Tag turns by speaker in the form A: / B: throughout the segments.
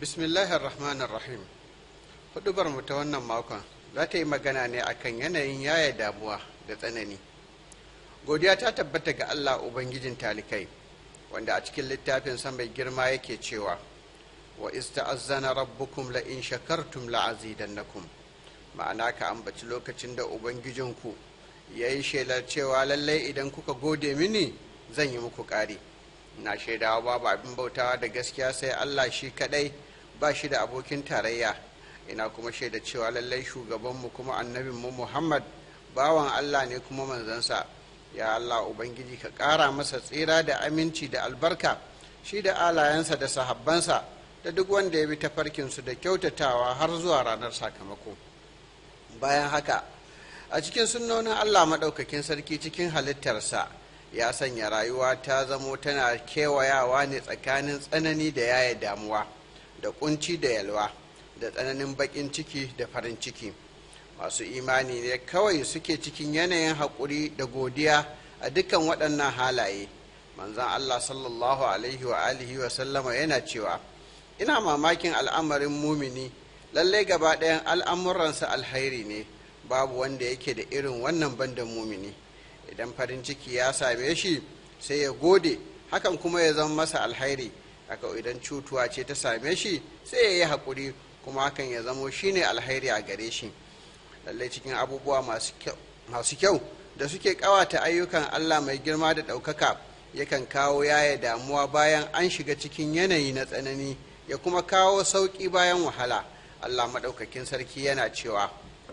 A: bismillahir rahmanir rahim hudubar mu ta wannan makon za ta yi magana ne akan yanayin yaya damuwa da tsanani godiya ta tabbata ga allah ubangijin talikai wanda a cikin littafin sa mai girma yake cewa wa ista'azzana rabbukum la in shakartum la azidannakum ma'ana ka ambaci lokacin da ubangijinku ya yi shelar cewa lallai idan kuka gode mini zan yi muku ƙari na shaidawa babu abin bautawa da gaskiya sai allah shi kadai ba shi da abokin tarayya ina kuma shaida cewa lallai shugabanmu kuma annabinmu muhammad bawan allah ne kuma manzansa ya allah ubangiji ka ƙara masa tsira da aminci da albarka shi da alayensa da sahabbansa da duk wanda ya bi tafarkinsu da kyautatawa har zuwa ranar sakamako bayan haka a cikin sunnonin allah maɗaukakin sarki cikin halittarsa ya sanya rayuwa ta zamo tana kewayawa ne tsakanin tsanani da yaya damuwa da kunci da yalwa da tsananin baƙin ciki da farin ciki masu imani ne kawai suke cikin yanayin haƙuri da godiya a dukkan waɗannan halaye manzan allah sallallahu alaihi wa alihi wa sallama yana cewa ina mamakin al'amarin mumini lallai gaba ɗayan al'amuransa alhairi ne babu wanda yake da irin wannan bandan mumini idan farin ciki ya same shi sai ya gode hakan kuma ya zama masa alhairi haka idan cutuwa ce ta same shi sai ya yi haƙuri kuma hakan ya zamo shine alhairi a gare shi lallai cikin abubuwa masu kyau da suke ƙawata ayyukan allah mai girma da ɗaukaka yakan kawo yaya damuwa bayan an shiga cikin yanayi na tsanani ya kuma kawo sauƙi bayan wahala allah maɗaukakin sarki yana cewa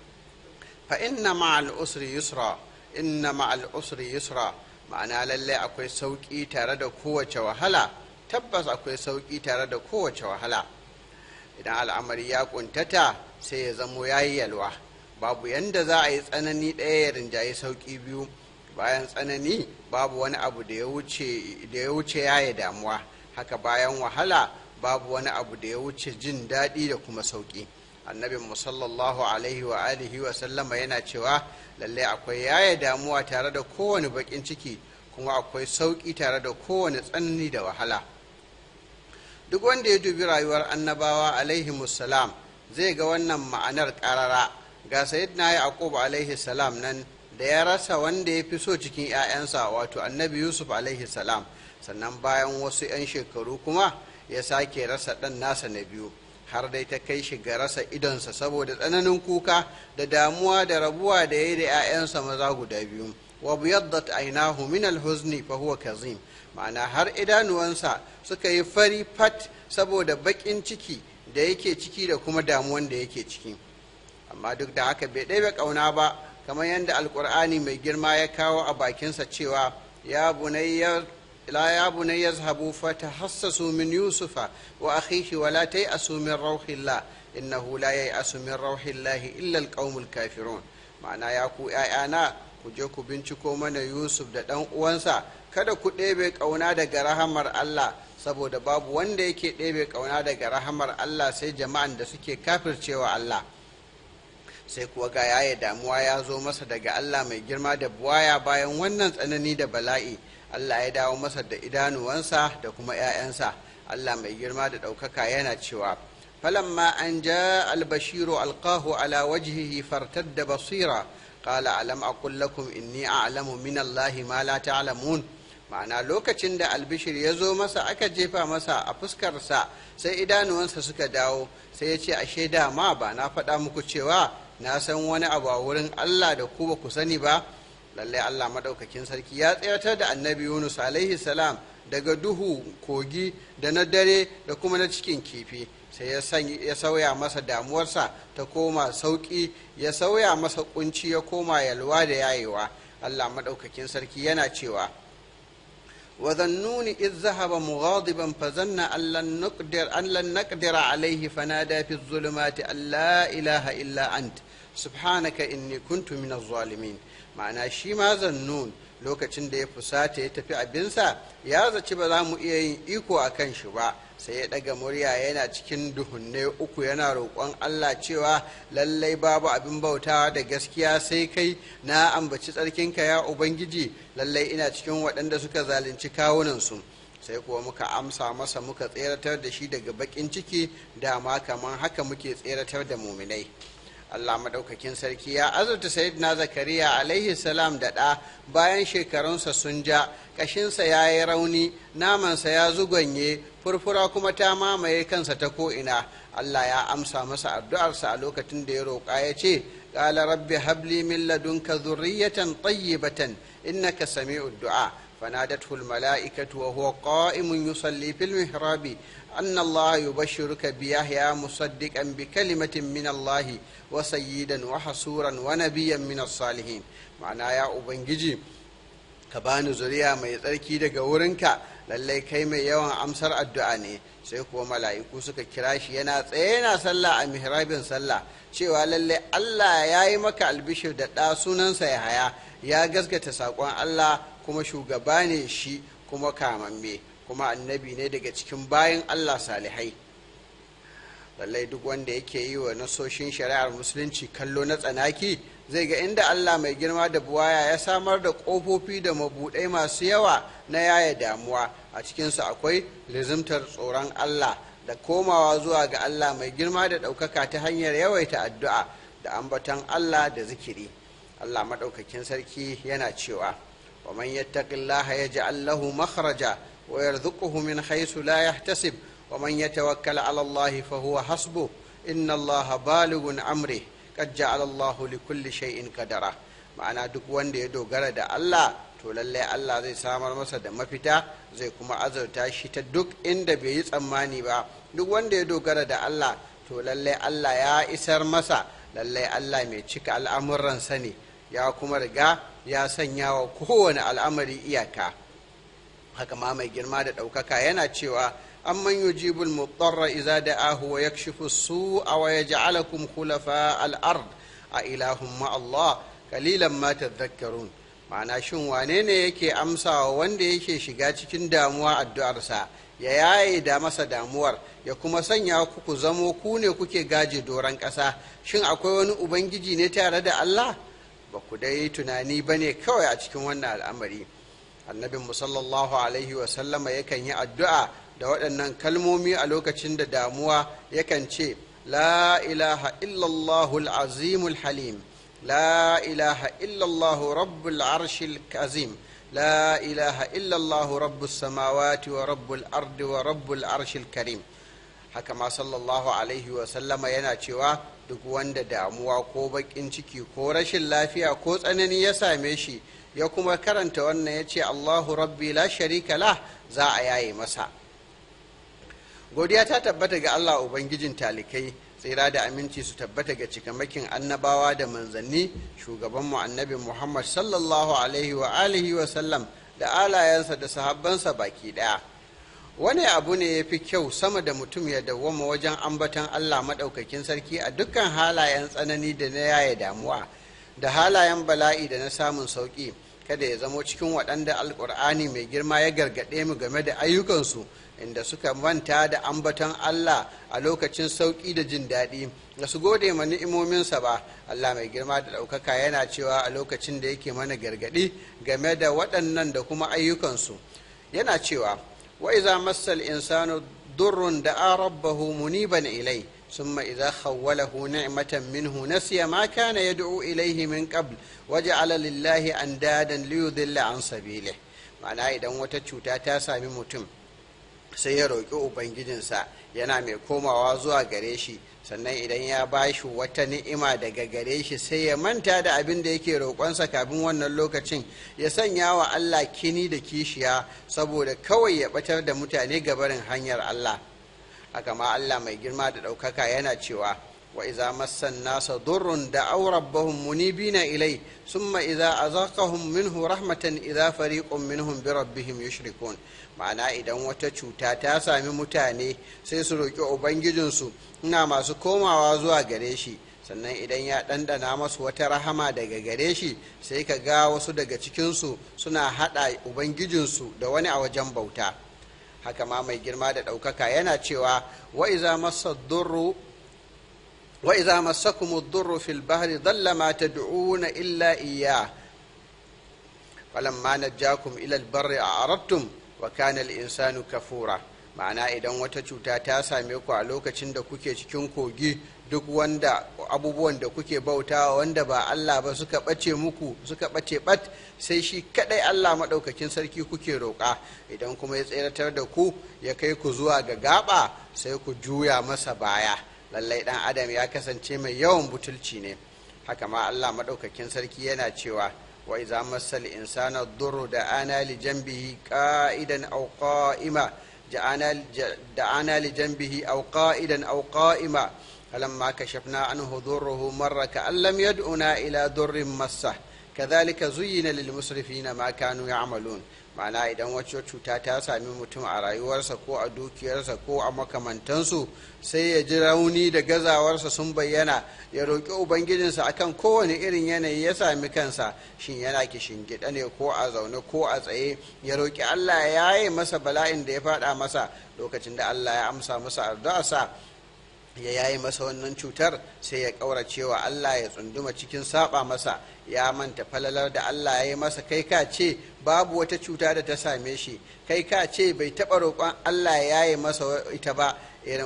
A: fa inna ma'al usri yusra inna ma'al usri yusra ma'ana lalle akwai sauƙi tare da kowace wahala tabbas akwai sauƙi tare da kowace wahala idan al'amari ya kuntata sai ya zamo ya yi yalwa babu yanda za a yi tsanani ɗaya ya rinjaye sauƙi biyu bayan tsanani babu wani abu da ya wuce ya yi damuwa haka bayan wahala babu wani abu da ya wuce jin daɗi da kuma sauƙi annabin musallallahu alaihi wa alihi wa sallama yana cewa lalle akwai yaya damuwa tare da kowane bakin ciki kuma akwai sauƙi tare da kowane tsanani da wahala duk wanda ya dubi rayuwar annabawa alaihi musallam zai ga wannan ma'anar ƙarara ga sayyidina yaqub alaihi salam nan da ya rasa wanda ya fi so cikin 'ya'yansa wato annabi yusuf alaihi salam sannan bayan wasu 'yan shekaru kuma ya sake rasa ɗan nasa na biyu har dai ta kai shi ga rasa idonsa saboda tsananin kuka da damuwa da rabuwa da ya yi da 'ya'yansa maza guda biyu wa biyaddat ainahu min alhuzni fa huwa kazim ma'ana har idanuwansa suka yi fari fat saboda baƙin ciki da yake ciki da kuma damuwan da yake ciki amma duk da haka bai ɗaya ƙauna ba kamar yadda alƙur'ani mai girma ya kawo a bakinsa cewa ya bunayya لا يا بني يذهبوا فتحسسوا من يوسف وأخيه ولا تيأسوا من روح الله إنه لا ييأس من روح الله إلا القوم الكافرون معنى يا كو أنا ku je ku binciko mana Yusuf da ɗan uwansa kada ku ɗebe ƙauna daga rahamar Allah saboda babu wanda yake ɗebe ƙauna daga rahamar Allah sai jama'an da suke kafircewa Allah sai kuwa ga yaya damuwa ya zo masa daga Allah mai girma da buwaya bayan wannan tsanani da bala'i Allah ya dawo masa da idanuwansa da kuma ‘ya'yansa Allah mai girma da ɗaukaka yana cewa falamma an ja albashiru alqahu ala wajhihi fartadda basira qala alam aqul lakum inni a'lamu min Allahi ma la ta'lamun ma'ana lokacin da albishir ya zo masa aka jefa masa a fuskarsa sai idanuwansa suka dawo sai ya ce ashe dama ba na faɗa muku cewa na san wani abu a wurin Allah da ku ba ku sani ba lallai Allah maɗaukakin sarki ya tsayatar da annabi Yunus alaihi salam daga duhu kogi da na dare da kuma na cikin kifi sai ya sauya masa damuwarsa ta koma sauƙi ya sauya masa kunci ya koma yalwa da yayewa Allah maɗaukakin sarki yana cewa وذنون إذ ذهب مغاضبا فظن أن لن نقدر أن لن نقدر عليه فنادى في الظلمات أن لا إله إلا أنت سبحانك إني كنت من الظالمين ma'ana shi ma zannun lokacin da ya fusata ya tafi abinsa ya zaci ba za mu iya yin iko a kan shi ba sai ya ɗaga murya yana cikin duhunne uku yana roƙon Allah cewa lallai babu abin bautawa da gaskiya sai kai na ambaci tsarkinka ya ubangiji lallai ina cikin waɗanda suka zalunci kawunansu sai kuwa muka amsa masa muka tseratar da shi daga bakin ciki dama kamar haka muke tseratar da muminai Allah maɗaukakin sarki ya azurta sayyidina zakariya alaihi salam da ɗa bayan shekarunsa sun ja ƙashinsa ya yi rauni namansa ya zuganye furfura kuma ta mamaye kansa ta ko'ina Allah ya amsa masa addu'arsa a lokacin da ya roƙa ya ce ƙala rabbi habli min ladunka zurriyatan tayyibatan innaka sami'ud du'a فنادته الملائكة وهو قائم يصلي في المحراب أن الله يبشرك بيحيى مصدقا بكلمة من الله وسيدا وحصورا ونبيا من الصالحين معنى يا أبنجي كبان زريا ما يتركي daga wurinka lallai kai mai yawan amsar addu'a ne sai kuwa mala'iku suka kira shi yana tsaye yana sallah a mihrabin sallah cewa lallai Allah ya yi maka albishir da ɗa sunansa ya haya ya gaskata saƙon Allah kuma shugaba ne shi kuma kamamme kuma annabi ne daga cikin bayan Allah salihai lallai duk wanda yake yi wa nasoshin shari'ar musulunci kallo na tsanaki zai ga inda Allah mai girma da buwaya ya samar da ƙofofi da mabuɗai masu yawa na yaya damuwa a cikinsu akwai lizimtar tsoron Allah da komawa zuwa ga Allah mai girma da ɗaukaka ta hanyar yawaita addu'a da ambaton Allah da zikiri Allah maɗaukakin sarki yana cewa ومن يتق الله يجعل له مخرجا ويرزقه من حيث لا يحتسب ومن يتوكل على الله فهو حسبه إن الله بالغ أمره قد جعل الله لكل شيء قدرا ma'ana duk wanda ya dogara da Allah to lallai Allah zai samar masa da mafita zai kuma azurta shi ta duk inda bai yi tsammani ba duk wanda ya dogara da Allah to lallai Allah ya isar masa lallai Allah mai cika al'amuransa ne ya kuma riga ya sanya wa kowane al'amari iyaka haka ma mai girma da ɗaukaka yana cewa amman yujibul mutarra iza da'ahu wa yakshifu su'a wa yaj'alakum khulafa al-ard a ilahum ma Allah kalilan ma tadhakkarun ma'ana shin wane ne yake amsawa wanda yake shiga cikin damuwa addu'arsa ya yaye da masa damuwar ya kuma sanya ku ku zamo ku ne kuke gaje doron ƙasa shin akwai wani ubangiji ne tare da Allah ba ku dai tunani ba ne kawai a cikin wannan al'amari annabin musallallahu alaihi wasallama yakan yi addu'a da waɗannan kalmomi a lokacin da damuwa yakan ce la ilaha illallahul azimul halim la ilaha illallahu rabbul arshil azim la ilaha illallahu rabbus samawati wa rabbul ardi wa rabbul arshil karim haka ma sallallahu alaihi wasallama yana cewa duk wanda damuwa ko baƙin ciki ko rashin lafiya ko tsanani ya same shi ya kuma karanta wannan ya ce allahu rabbi la sharika lah za a yaye masa godiya ta tabbata ga allah ubangijin talikai tsira da aminci su tabbata ga cikamakin annabawa da manzanni shugabanmu annabi muhammad sallallahu alaihi wa alihi wa sallam da alayensa da sahabbansa baki daya wani abu ne ya fi kyau sama da mutum ya dawwama wajen ambaton Allah maɗaukakin sarki a dukkan halayen tsanani da na yaya damuwa da halayen bala'i da na samun sauƙi kada ya zamo cikin waɗanda alƙur'ani mai girma ya gargaɗe mu game da ayyukansu inda suka manta da ambaton Allah a lokacin sauƙi da jin daɗi da su gode ma ni'imominsa ba Allah mai girma da ɗaukaka yana cewa a lokacin da yake mana gargaɗi game da waɗannan da kuma ayyukansu yana cewa وإذا مس الإنسان ضر دعا ربه منيبا إليه ثم إذا خوله نعمة منه نسي ما كان يدعو إليه من قبل وجعل لله أندادا ليضل عن سبيله معناه إذا وتشوتا تاسا mutum sai ya roƙi ubangijinsa yana mai komawa zuwa gare shi sannan idan ya ba shi wata ni'ima daga gare shi sai ya manta da abin da yake roƙonsa kafin wannan lokacin ya sanya wa Allah kini da kishiya saboda kawai ya batar da mutane gabarin hanyar Allah haka ma Allah mai girma da ɗaukaka yana cewa wa iza massan nasa durrun da aurabbahum munibina ilai summa iza azaqahum minhu rahmatan idza fariqun minhum bi rabbihim yushrikun ma'ana idan wata cuta ta sami mutane sai su roƙi ubangijinsu ina masu komawa zuwa gare shi sannan idan ya ɗanɗana masu wata rahama daga gare shi sai ka ga wasu daga cikinsu suna haɗa ubangijinsu da wani a wajen bauta haka ma mai girma da ɗaukaka yana cewa wa'iza masa durru وإذا مسكم الضر في البحر ضل ما تدعون إلا إياه فلما نجاكم إلى البر أعرضتم wa kana al-insanu kafura ma'ana idan wata cuta ta same ku a lokacin da kuke cikin kogi duk wanda abubuwan da kuke bautawa wanda ba Allah ba suka ɓace muku suka ɓace ɓat sai shi kaɗai Allah maɗaukakin sarki kuke roƙa idan kuma ya tseratar da ku ya kai ku zuwa ga gaba sai ku juya masa baya lallai ɗan adam ya kasance mai yawan butulci ne haka ma Allah maɗaukakin sarki yana cewa wa iza masal insana durru da ana li janbihi qa'idan aw qa'ima دعانا لجنبه أو قائدا أو قائما فلما كشفنا عنه ضره مر كأن لم يدعنا إلى ضر مسه كذلك زين للمسرفين ما كانوا يعملون ma'ana idan wacce cuta ta sami mutum a rayuwarsa ko a dukiyarsa ko a makamantansu sai ya ji rauni da gazawarsa sun bayyana ya roƙi ubangijinsa akan kowane irin yanayi ya sami kansa shin yana gida ne ko a zaune ko a tsaye ya roƙi allah ya yi masa bala'in da ya faɗa masa lokacin da allah ya amsa masa addu'arsa ya yayi masa wannan cutar sai ya ƙaurace wa Allah ya tsunduma cikin saba masa ya manta falalar da Allah ya yi masa kai ka ce babu wata cuta da ta same shi kai ka ce bai taɓa roƙon Allah ya yi masa ita ba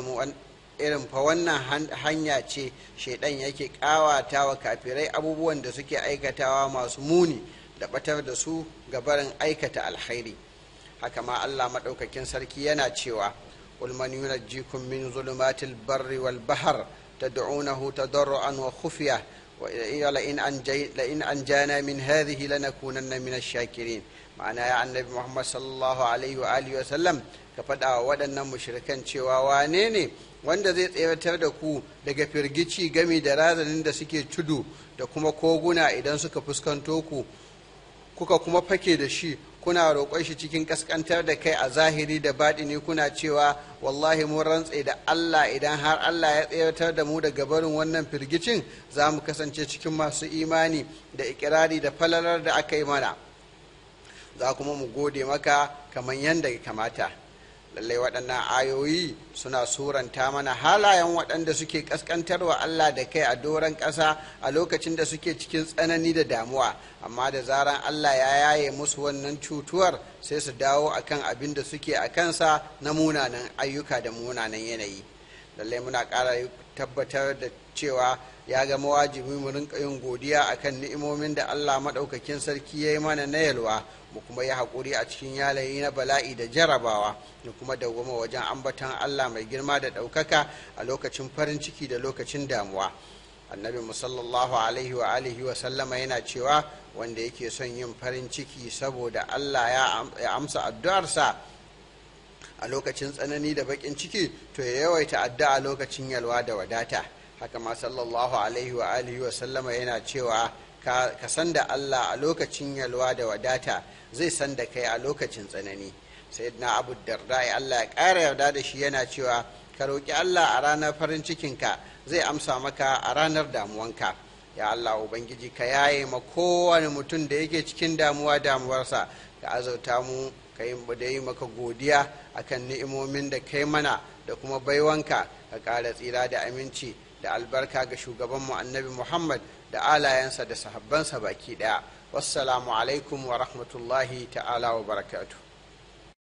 A: irin fa wannan hanya ce shaidan yake ƙawata wa kafirai abubuwan da suke aikatawa masu muni da batar da su ga barin aikata alkhairi haka ma Allah maɗaukakin sarki yana cewa قل من ينجيكم من ظلمات البر والبحر تدعونه تضرعا وخفية لئن, أنجي لئن أنجانا من هذه لنكونن من الشاكرين ma'ana ya annabi muhammad sallallahu alaihi wa alihi wa sallam ka faɗa wa waɗannan mushrikan cewa wane ne wanda zai tsayatar da ku daga firgici gami da razanin da suke tudu da kuma koguna idan suka fuskanto ku kuka kuma fake da shi kuna roƙon shi cikin ƙasƙantar da kai a zahiri da baɗini kuna cewa wallahi mun rantse da Allah idan har Allah ya tsayatar da mu daga barin wannan firgicin za mu kasance cikin masu imani da ikirari da falalar da aka yi mana za kuma mu gode maka kamar yadda ya kamata lallai waɗannan ayoyi suna suranta mana halayen waɗanda suke ƙasƙantarwa Allah da kai a doron ƙasa a lokacin da suke cikin tsanani da damuwa amma da zaran Allah ya yaye musu wannan cutuwar sai su dawo akan abin da suke a kansa na munanan ayyuka da munanan yanayi lallai muna ƙara tabbatar da cewa ya gama wajibi mu rinka yin godiya akan ni'imomin da Allah maɗaukakin sarki ya yi mana na yalwa mu kuma yi haƙuri a cikin yalayi na bala'i da jarabawa da kuma dawwama wajen ambatan Allah mai girma da ɗaukaka a lokacin farin ciki da lokacin damuwa annabi musallallahu alaihi wa alihi wa sallama yana cewa wanda yake son yin farin ciki saboda Allah ya amsa addu'arsa a lokacin tsanani da baƙin ciki to ya yawaita addu'a lokacin yalwa da wadata haka ma sallallahu alaihi wa alihi wa sallama yana cewa ka san da Allah a lokacin yalwa da wadata zai san da kai a lokacin tsanani sayyidina abu darda Allah ya ƙara yarda da shi yana cewa ka roƙi Allah a ranar farin cikinka zai amsa maka a ranar damuwanka ya Allah ubangiji ka yaye ma kowane mutum da yake cikin damuwa damuwarsa ka azauta mu ka yi da yi maka godiya akan ni'imomin da kai mana da kuma baiwanka ka ƙara tsira da aminci da albarka ga shugabanmu annabi muhammad da alayensa da sahabbansa baki daya wassalamu alaikum wa rahmatullahi ta'ala wa barakatuh